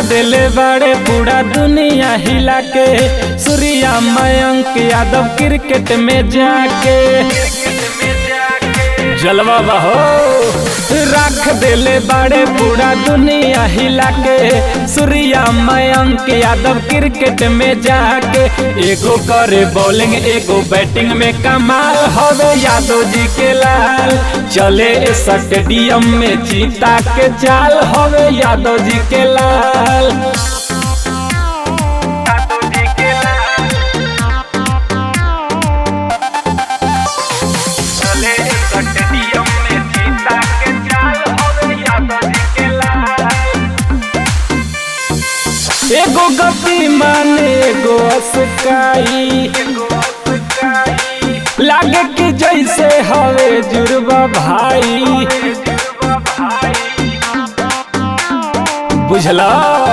देले बड़े पूरा दुनिया हिला के सूर्या मयंक यादव क्रिकेट में जाके जलवा बहो रख देले बड़े पूरा दुनिया हिला के सूर्या मयंक यादव क्रिकेट में जाके एगो करे बॉलिंग एगो बैटिंग में कमाल हवे यादव जी के लाल चले स्टेडियम में चीता के चाल हवे यादव जी के लाल चले स्टेडियम में चीता के चाल हवे यादव जी के लाल एगो गति माने एगो अस्काई लागे कि जैसे हवे जुड़वा भाई बुझला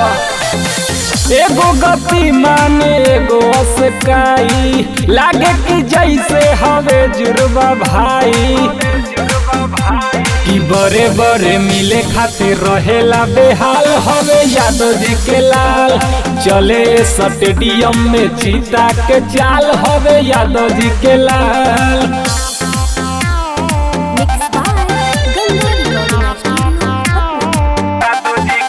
एगो गति माने एगो अस्काई लागे कि जैसे हवे जुड़वा भाई कि बड़े बड़े मिले खातिर रहेला बेहाल हवे यादव जी के लाल चले स्टेडियम में चीता के चाल हवे यादव जी के लाल Mixed by Ganga Recording Studio, Patna.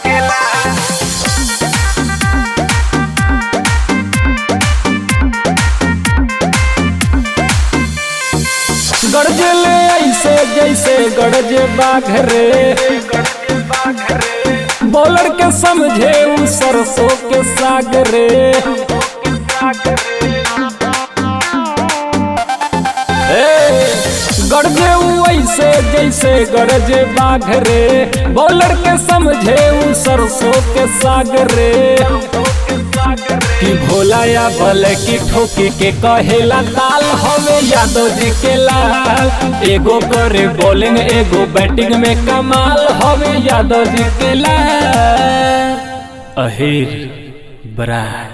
गरजले ऐसे जैसे गरजे बाघ रे बॉलर के समझे उ सरसों के साग रे ए, गरजे उ ऐसे जैसे गरजे बाघ रे बॉलर के समझे उ सरसों के साग रे कि भोला या भले की ठोकी के कहेला ताल हवे यादव जी के लाल एगो करे बॉलिंग एगो बैटिंग में कमाल हवे यादव जी के लाल अहिर बरा